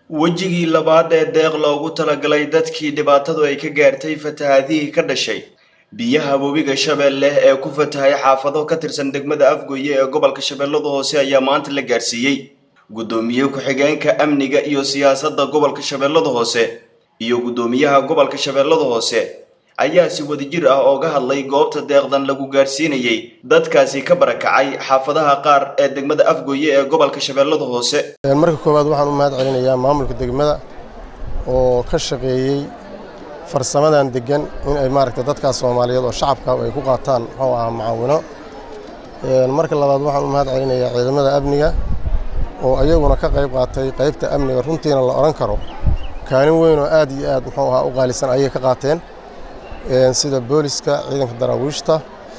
wejigii labaad ee deeq loogu talagalay dadkii dhibaatadu ay ka gaartay fatahaadihii ka dhashay biyaha webiga shabeelle ee ku fatahay xaafado ka tirsan degmada afgoye ee gobolka shabeellada hoose ayaa maanta la gaarsiiyey guddoomiye ku-xigeenka amniga iyo siyaasadda gobolka shabeellada hoose iyo guddoomiyaha gobolka shabeellada hoose ayaa si wadajir ah ooga hadlay goobta deeqdan lagu gaarsiinayay dadkaasi ka barakacay xaafadaha qaar ee degmada afgoye ee gobolka shabeellada hoose marka koowaad waxaan u mahad celinayaa maamulka degmada oo ka shaqeeyey farsamadan degan in ay maaragta dadkaas soomaaliyeed oo shacabka ay ku qaataan muxuu ahaa macaawino marka labaad waxaan u mahad celinayaa ciidamada amniga oo iyaguna ka qayb qaatay qaybta amniga runtiina la odhan karo kaalin weyn oo aad iyo aad muxuu ahaa u qaalisan ayay ka qaateen sida booliska ciidanka daraawiishta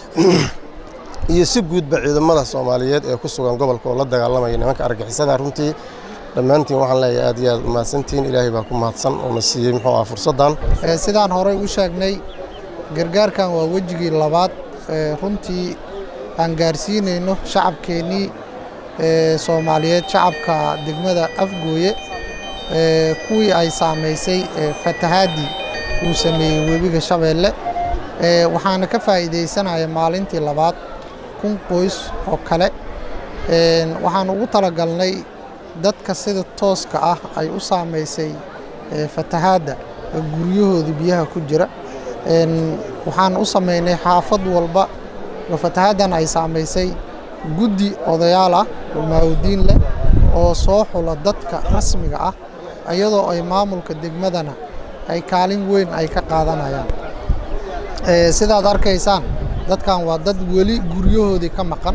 iyo si guudba ciidamada soomaaliyeed ee ku sugan gobolka oo la dagaalamaya nimanka argixisada runtii dhammaantiin waxaan leeyahay aad iyo aad umahadsantihiin ilaahay baa ku mahadsan oo na siiyey muxuu aha fursaddan sidaan horey u sheegnay gargaarkan waa wejigii labaad runtii aan gaarsiinayno shacabkeennii soomaaliyeed shacabka degmada afgooye kuwii ay saamaysay fatahaadii uu sameeyey webiga shabeelle waxaana ka faa'iidaysanaya maalintii labaad kun qoys oo kale waxaan ugu talagalnay dadka sida tooska ah ay u saamaysay fatahaadda guryahooda biyaha ku jira waxaan u samaynay xaafad walba oo fatahaaddan ay saamaysay guddi odayaal ah oo maawdiin leh oo soo xula dadka rasmiga ah iyadoo ay maamulka degmadana ay kaalin weyn ay ka qaadanayaan sidaad arkaysaan dadkan waa dad weli guryahoodii ka maqan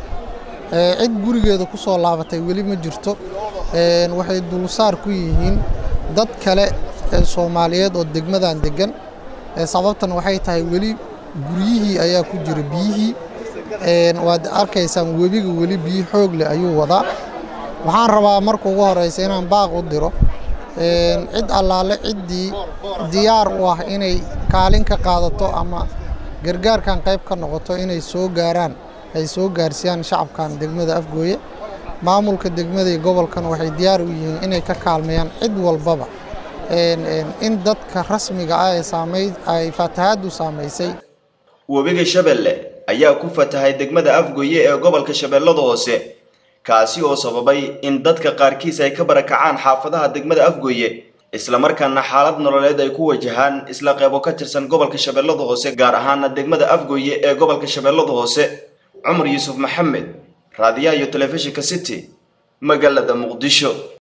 cid gurigeeda ku soo laabatay weli ma jirto waxay dulsaar ku yihiin dad kale soomaaliyeed oo degmadan degan sababtan waxay tahay weli guryihii ayaa ku jira biyihii waad arkaysaan webiga weli biyi xoog leh ayuu wadaa waxaan rabaa marka ugu horeysa inaan baaq u diro cid allaale ciddii diyaar u ah inay kaalin ka qaadato ama gargaarkan qayb ka noqoto inay soo gaaraan ay soo gaarsiiyaan shacabkan degmada afgooye maamulka degmada iyo gobolkan waxay diyaar u yihiin inay ka kaalmeeyaan cid walbaba in dadka rasmiga ah ee saamay ay fatahaaddu saamaysay webiga shabeelle ayaa ku fatahay degmada afgoye ee gobolka shabeellada hoose kaasi oo sababay in dadka qaarkiis ay ka barakacaan xaafadaha degmada afgoye islamarkaana xaalad nololeed ay ku wajahaan isla qeybo ka tirsan gobolka shabeellada hoose gaar ahaana degmada afgoye ee gobolka shabeellada hoose cumar yuusuf maxamed raadiyaha iyo telefishinka city magaalada muqdisho